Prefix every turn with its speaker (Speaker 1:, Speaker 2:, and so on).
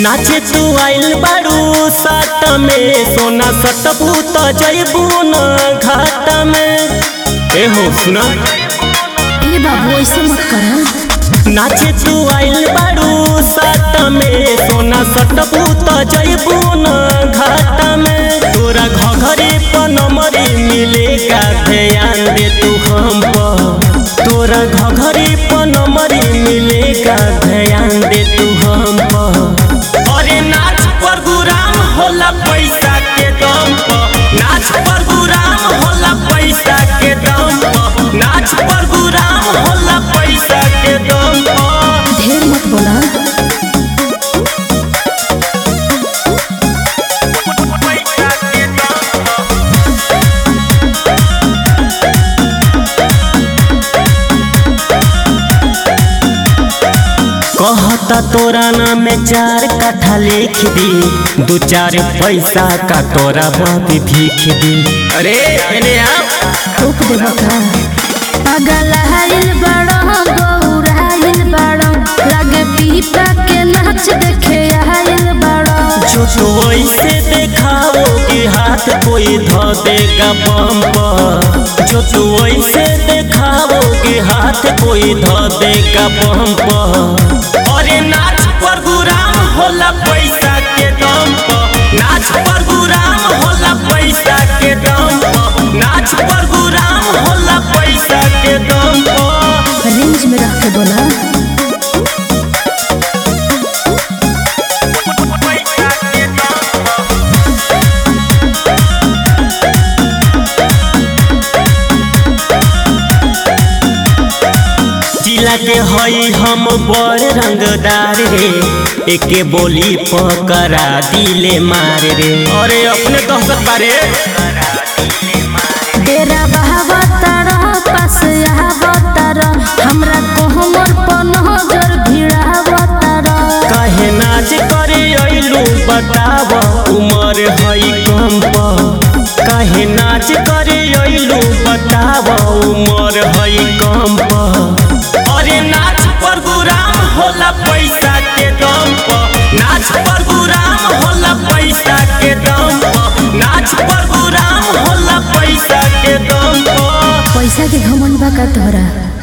Speaker 1: नाचे तू आइल बारू साट में सोना सटबू त जइबू न घाट में ए हो सुना
Speaker 2: ए बाबू ऐसे मत कर
Speaker 1: नाचे तू आइल बारू साट में सोना सटबू त जइबू न घाट में तोरा घघरे पर नंबरी मिलेगा ध्यान दे तू हम पर तोरा घघरे पर नंबरी मिलेगा ध्यान दे तू हम पर अरे नाच पर गुराम होला पैसा के दम पर नाच पर गुराम होला पैसा के दम पर नाच पर गुराम होला पैसा के दम पर
Speaker 2: ढेर मत बोला
Speaker 1: पैसा के दम पर कहता तोरा नाम में चार कट्ठा लिख दी दू चार पैसा का तोरा बाप भीख दी अरे अरे आप
Speaker 2: टोक देबा का पागल हाइल बड़ो गौराइल बड़ो लगे पीपा के नाच देखे आइल बड़ो
Speaker 1: जो तो ऐसे देखाओ कि हाथ कोई धो देगा बम पर जो तू ऐसे देखाओ कि हाथ कोई धो देगा बम पर अरे नाच पर गुराम होला पैसा के दम पर नाच पर गुराम होला पैसा के दम पर नाच पर गुराम होला पैसा के दम पर
Speaker 2: रेंज में रख के बोला
Speaker 1: पैसा के दम पर जिला के हई हम बड़ रंगदार रे एके बोली पकड़ा दिले मार रे अरे अपने दहशत बारे
Speaker 2: डेरा बहावा तारा पास आवा तारा हमरा कोहमर पर नजर भिड़ावा तारा
Speaker 1: कहे नाच करे अइलू बताव उमर हई कम पर कहे नाच करे अइलू बताव उमर हई कम पर अरे नाच पर गुराम होला पैसा के दम पर नाच पर गुराम होला पैसा के दम पर नाच पर गुराम होला पैसा के दम पर
Speaker 2: पैसा के घमंड बा का तोहरा